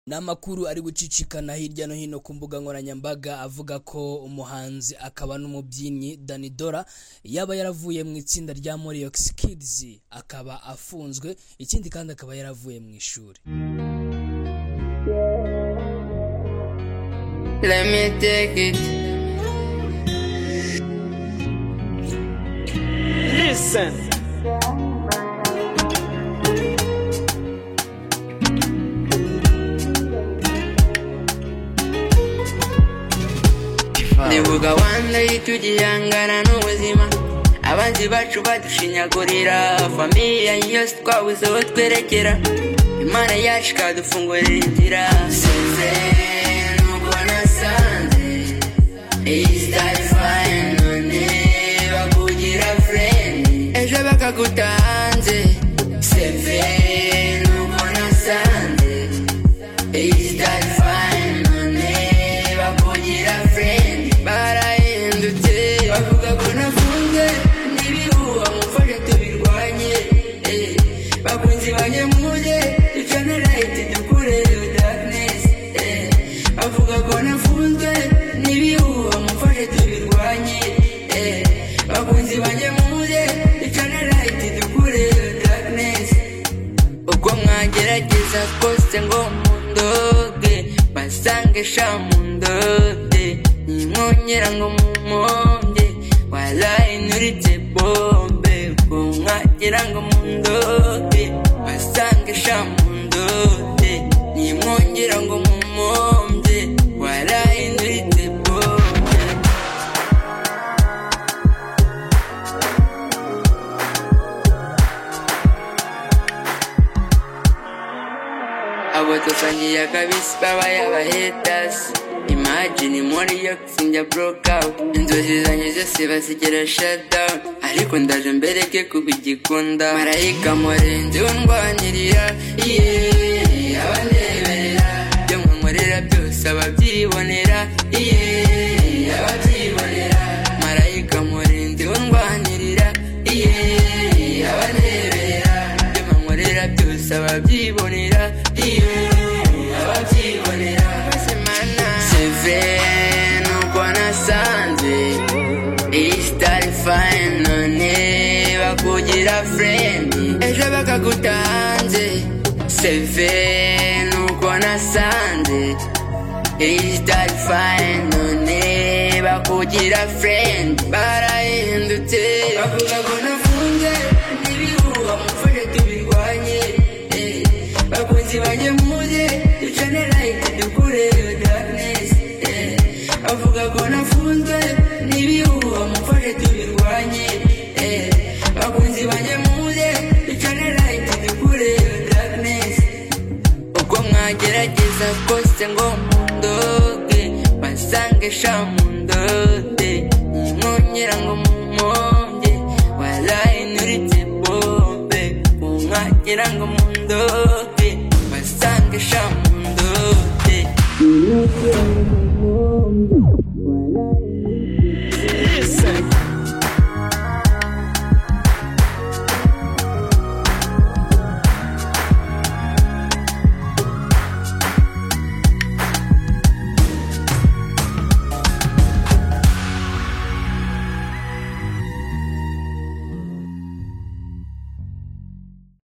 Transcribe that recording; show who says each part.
Speaker 1: ni amakuru ari gucicikana hirya no hino ku mbuga nkoranyambaga avuga ko umuhanzi akaba n'umubyinnyi Dani Dora yaba yaravuye mu itsinda rya Moriox Kids akaba afunzwe ikindi kandi akaba yaravuye mu ishuri
Speaker 2: Let me take it.
Speaker 3: Listen.
Speaker 2: ndibuka wanze itugihangana n'ubuzima abanzi bacu badushinyagurira famiye yose twabuze aho twerekera imana yacu ikadufungurira inzira sinze nubwo nasanze iyi sitari fayini none bakugira furendi ejo bakagutanze seve nubwo nasanze iyi sitari fayini none bakugira furendi barahindutse bavuga ko nafunze n'ibihuha mufashe tubirwanye eh. bakunzi banyamuje ducane rayiti dukure dakinesi bavuga ko nafunzwe n'ibihuha mufashe tubirwanye eh. bakunzi banyamuje ducane rayiti dukure dakinesi ubwo mwagerageza kose ngo mundoge basange sha mundode nimwongera ngo mumonde walayi nuritse bombe ubwo mwagira ngo mundoge basange sha mundode nimwongera ngo mumonde walayi nuritse bombe abo dusangiye akabisi babaye abahetasi imagine muri yo sinjya burokawuti inzozi zanjye zose bazigira shadawuni ariko ndaje mbereke kubigikunda marayika murenzi wundwanirira iye abandeberera byo nkunkorera byose ababyibonera iye ababyibonera marayika murenzi wundwanirira iye abandeberera byo nkunkorera byose ababyibonera iye ababyibonera seve nuko nasanze iyi sitari fayini none bakugira furendi ejo bakagutanze seve nuko nasanze iyi sitari fayini none bakugira furendi barahindutse bavuga ngo nafunze n'ibihuha mufashe tubirwanye eh. bakunzi bajye muze ducane rayiti dukure iyo dakinesi bavuga ko nafunzwe n'ibihuha mufashe tubirwanye eh. bakunzi bajye muze ducane rayiti dukure iyo dakinesi uko mwagerageza kose ngo mundoge basange sha mundode nimwongera ngo mumonge walayi nuritse bombe kumwagira ngo mundoge